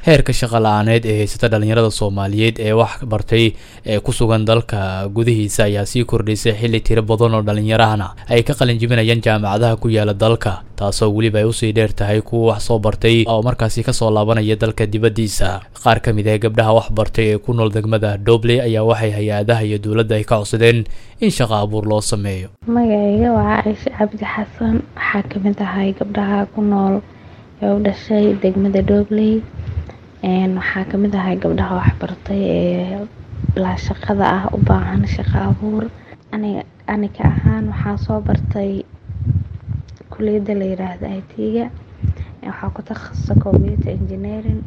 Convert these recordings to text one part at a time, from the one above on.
heerka shaqo la-aaneed ee haysata dhalinyarada soomaaliyeed ee wax bartay ee ku sugan dalka gudihiisa ayaa sii kordhaysay xilli tiro badan oo dhalinyarahana ay ka qalinjibinayaan jaamacadaha ku yaala dalka taasoo weliba ay usii dheer tahay kuwa wax soo bartay oo markaasi kasoo laabanaya dalka dibaddiisa qaar ka mid ah gabdhaha wax bartay ee ku nool degmada dobley ayaa waxay hay-adaha iyo dowladda ay ka codsadeen in shaqo abuur loo sameeyo magacayga waa caaisha cabdi xasan waxaa kamid ahay gabdhaha ku nool ee u dhashay degmada dobley waxaa kamid ahay gabdhaha waxbartay ee bilaa shaqada ah u baahan shaqo abuur aniga ahaan waxaa soo bartay kuliyada la yiraahdo i t-ga waxaa ku takhasusa computer engineering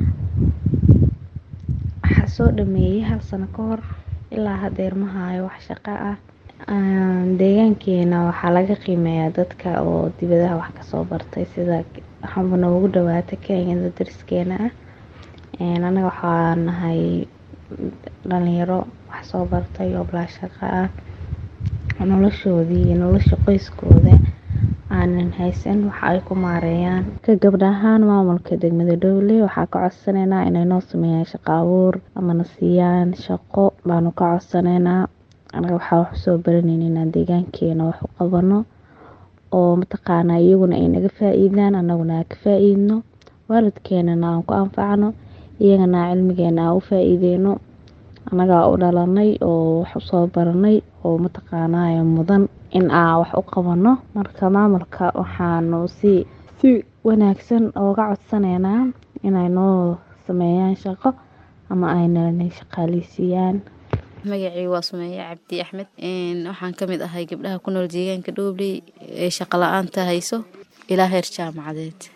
waxaa soo dhameeyey hal sano ka hor ilaa hadeer ma haayo wax shaqo ah deegaankeena waxaa laga qiimeeyaa dadka oo dibadaha wax kasoo bartay sida waxaaba noogu dhawaata kenyada dariskeena ah anaga waxaa nahay dhalinyaro wax soo bartay oo bilaa shaqo ah noloshoodii iyo nolosha qoyskooda aanan haysan waxa ay ku maareeyaan ka gabdha ahaan maamulka degmada dhowley waxaa ka codsaneynaa inay noo sameeyaan shaqo abuur amana siiyaan shaqo baanu ka codsaneynaa anaga waxaa wax usoo baraneyna inaan deegaankeena wax u qabano oo mataqaanaa iyaguna ay naga faa-iidaan anaguna aan ka faa-iidno waalidkeenana aan ku anfacno iyagana cilmigeena aan u faa-iideyno annagaa u dhalanay oo wax usoo baranay oo mataqaanaa mudan in aan wax u qabano marka maamulka waxaanu si si wanaagsan ooga codsaneynaa inay noo sameeyaan shaqo ama aynana shaqaaleysiiyaan magacii waa sumeeye cabdi axmed waxaan ka mid ahay gabdhaha ku nool deegaanka dhoobley ee shaqo la-aanta hayso ilaa heer jaamacadeed